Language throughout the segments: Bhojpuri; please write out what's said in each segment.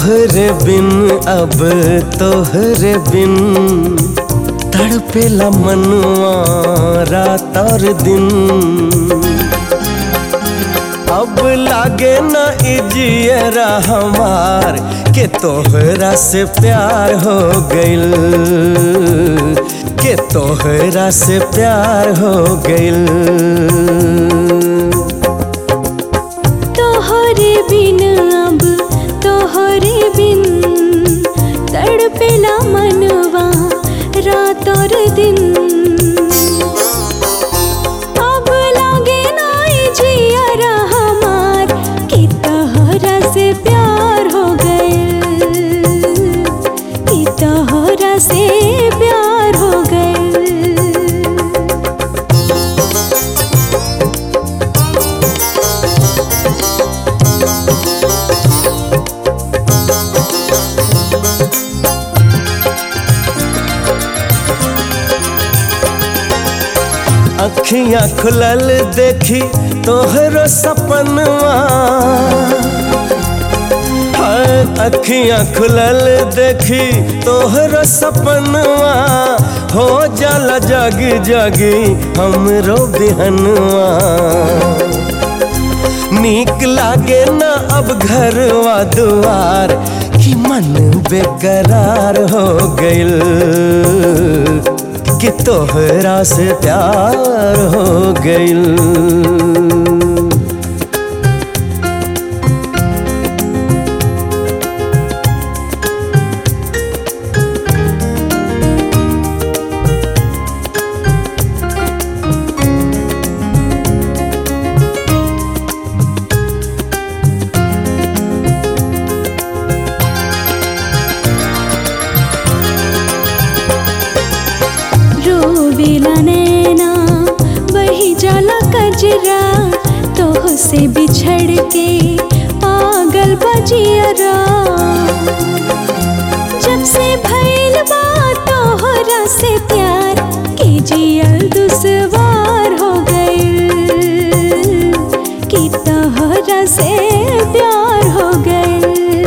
तोहरे बिन अब तोहरे बिन तड़पेला मनवा रात और दिन अब लागे न इजियरा हमार के तोहरा से प्यार हो गइल के तोहरा से प्यार हो गइल तोहरे बिन अब तोहरे बिन तड़पेला मनवा रात और दिन अब लागे नाई जियरा हमार कि तोहरा से प्यार हो गइल कि तोहरा से प्यार हो गइल अखियां खुलल देखी तोहरो सपनवा हाय अखियां खुलल देखी तोहरो सपनवा हो जाला जगी जगी हमरो बिहनवा नीक लागे न अब घरवा दुआर कि मन बेकरार हो गइल कि तोहरा से प्यार हो गइल रोवेला नैना बही जाला कजरा तोह से बिछड़ के पागल बजियरा जब से भइल बा तोहरा से प्यार के जियल दुश्वार हो गइल कि तोहरा से प्यार हो गइल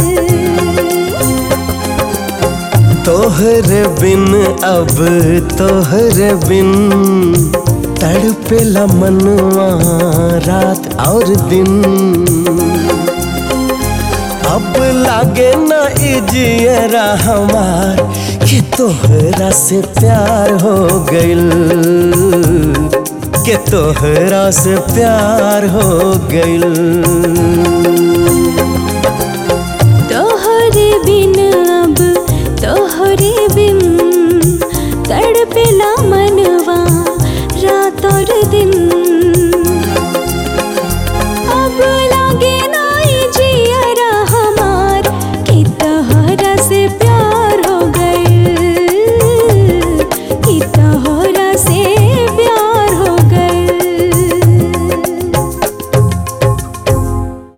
तोहरे बिन अब तोहरे बिन तड़पेला मनवा रात और दिन अब लागे न इजियरा हमार कि तोहरा से प्यार हो गइल कि तोहरा से प्यार हो गइल